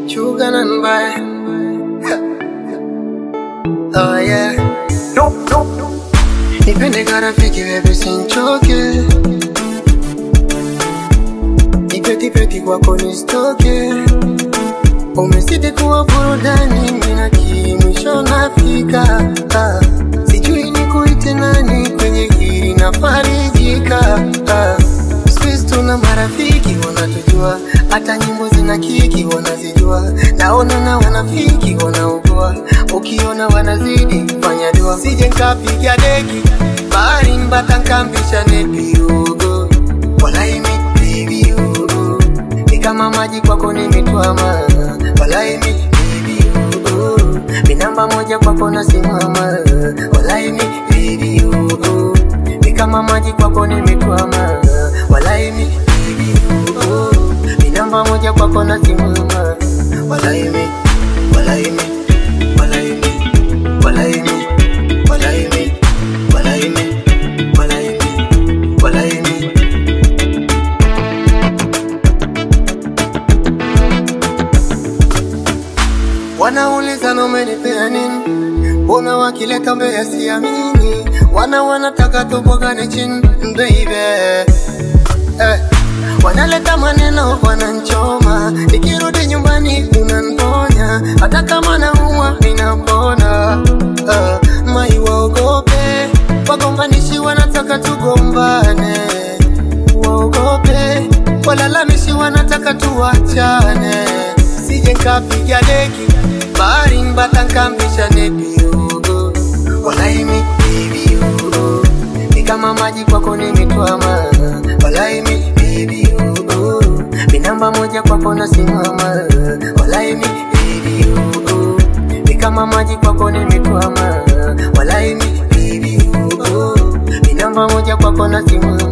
Sugar and buy. Oh yeah. Nipende karafiki wewe sinchoke. Nipeti peti kwako nistoke. Umezidi kuwa burudani, mimi na mwisho nafika. Ah, sijui nikuite nani kwenye hili nafarijika. Ah, siku hizi tuna marafiki wanatujua, hata nyimbo zina kiki wanazijua. Naona na wanafiki wanaugua, ukiona wanazidi fanya dua. Sije nkapiga deki bahari mbata nkambisha nepi ugo walaimi baby ugo ni kama maji kwako nimetwama walaimi baby ugo ni namba moja kwako nasimama walaimi baby ugo ni kama maji kwako nimetwama walaimi baby ugo ni namba moja kwako nasimama walaimi walaimi walaimi walaimi walaimi walaimi walaimi walaimi Wanauliza na umenipea nini? Mbona wakileta mbele siamini? Wana wanataka tupogane chini baby eh. Wanaleta maneno wananchoma, nikirudi nyumbani unaniponya, hata kama naumwa ninapona. Eh, mai waogope, wagombanishi wanataka tugombane, waogope, walalamishi wanataka tuwachane, sije nkapiga deki bahari mbata nkambisha nepi ugo walaimi baby ugo ni kama maji kwako nimetwama walaimi baby ugo ni namba moja kwako nasimama walaimi baby ugo ni kama maji kwako nimetwama walaimi baby ugo ni namba moja kwako nasimama